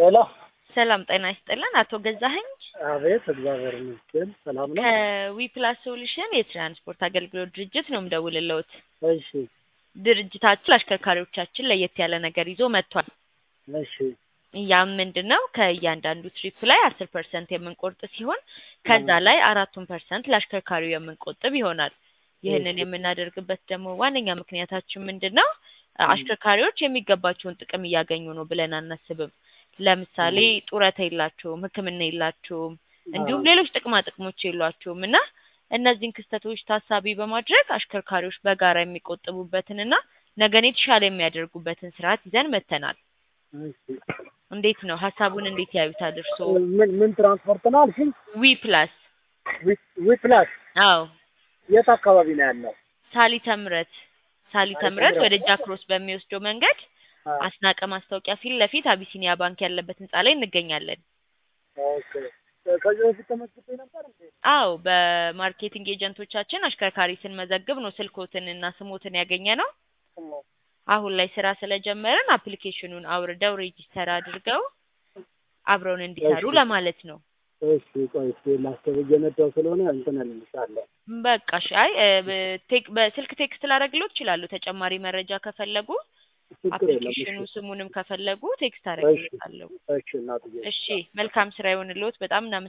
ሄሎ ሰላም ጤና ይስጥልን። አቶ ገዛኸኝ አቤት፣ እግዚአብሔር ይመስገን ሰላም ነው። ከዊፕላስ ሶሉሽን የትራንስፖርት አገልግሎት ድርጅት ነው የምደውልልዎት። እሺ ድርጅታችን ለአሽከርካሪዎቻችን ለየት ያለ ነገር ይዞ መጥቷል። እሺ ያም ምንድን ነው ከእያንዳንዱ ትሪፕ ላይ አስር ፐርሰንት የምንቆርጥ ሲሆን ከዛ ላይ አራቱን ፐርሰንት ለአሽከርካሪው የምንቆጥብ ይሆናል። ይህንን የምናደርግበት ደግሞ ዋነኛ ምክንያታችን ምንድን ነው? አሽከርካሪዎች የሚገባቸውን ጥቅም እያገኙ ነው ብለን አናስብም። ለምሳሌ ጡረታ የላቸውም፣ ሕክምና የላቸውም፣ እንዲሁም ሌሎች ጥቅማ ጥቅሞች የሏቸውም እና እነዚህን ክስተቶች ታሳቢ በማድረግ አሽከርካሪዎች በጋራ የሚቆጥቡበትንና ነገን የተሻለ የሚያደርጉበትን ስርዓት ይዘን መጥተናል። እሺ። እንዴት ነው ሀሳቡን እንዴት ያዩታል እርስዎ? ምን ምን ትራንስፖርት ነው አልሽኝ? ዊ ፕላስ ዊ- ዊ ፕላስ አዎ የት አካባቢ ነው ያለው? ሳሊተ ምሕረት ሳሊተ ምሕረት ወደ ጃክሮስ በሚወስደው መንገድ አ- አስናቀ ማስታወቂያ ፊት ለፊት አቢሲኒያ ባንክ ያለበት ህንጻ ላይ እንገኛለን። ኦኬ። ከዚህ በፊት ተመዝግቤ ነበር እንዴ? አዎ በማርኬቲንግ ኤጀንቶቻችን አሽከርካሪ ስንመዘግብ ነው ስልኮትን እና ስሞትን ያገኘ ነው። አሁን ላይ ስራ ስለጀመርን አፕሊኬሽኑን አውርደው ሬጂስተር አድርገው አብረውን እንዲሰሩ እሺ። ለማለት ነው። እሺ ቆይ እስኪ ላስብ እየነዳሁ ስለሆነ እንትን እልልሻለሁ። በቃ እሺ። አይ እ፣ በቴክ በስልክ ቴክስት ላደርግልዎት እችላለሁ። ተጨማሪ መረጃ ከፈለጉ ችግር የለም። አፕሊኬሽኑ እሺ ስሙንም ከፈለጉ ቴክስት አደርግልዎታለሁ። እሺ እናትዬ እሺ መልካም ስራ ይሆንልዎት። በጣም እናመሰግናለን።